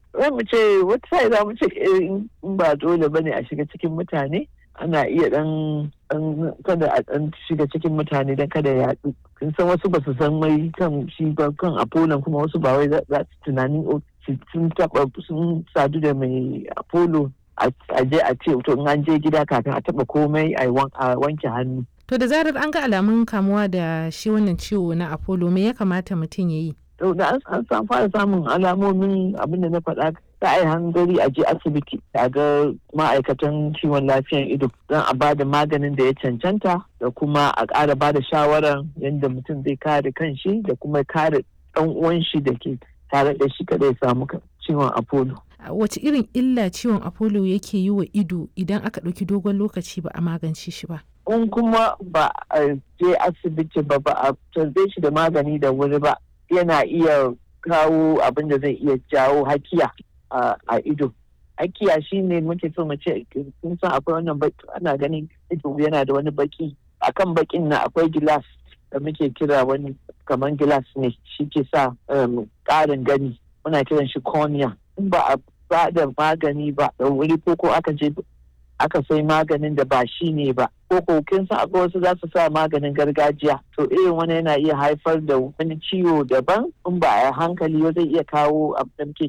za mu ce wata sai za mu ce in ba dole ba ne a shiga cikin mutane ana iya dan kada a dan shiga cikin mutane dan kada ya yaɗu kun san wasu ba su san mai kan shi ba kan apollo kuma wasu ba wai za su tunanin sun taba sun sadu da mai apollo a je a ce to in an je gida kafin a taba komai a wanke hannu to da zarar an ga alamun kamuwa da shi wannan ciwo na apollo me ya kamata mutum ya yi to da an san fara samun alamomin abin da na faɗa ta ai hangari a je asibiti a ga ma'aikatan kiwon lafiyan ido don a bada maganin da ya cancanta da kuma a ƙara bada shawarar yadda mutum zai kare kanshi da kuma kare ɗan uwan shi da ke tare da shi kada ya samu ciwon apollo wace irin illa ciwon apollo yake yi wa ido idan aka ɗauki dogon lokaci ba a magance shi ba in kuma ba a je asibiti ba ba a tarbe shi da magani da wuri ba yana iya kawo abin da zai iya jawo hakiya a ido hakiya shine muke so mu ce kun san akwai wannan baki ana ganin ido yana da wani baki akan bakin na akwai gilas da muke kira wani kamar gilas ne shi ke sa ƙarin gani muna kiran shi cornea in ba a ba da magani ba da wuri ko ko aka je aka sai maganin da ba shi ne ba ko ko kin san akwai wasu za su sa maganin gargajiya to irin wani yana iya haifar da wani ciwo daban in ba a hankali zai iya kawo abin da muke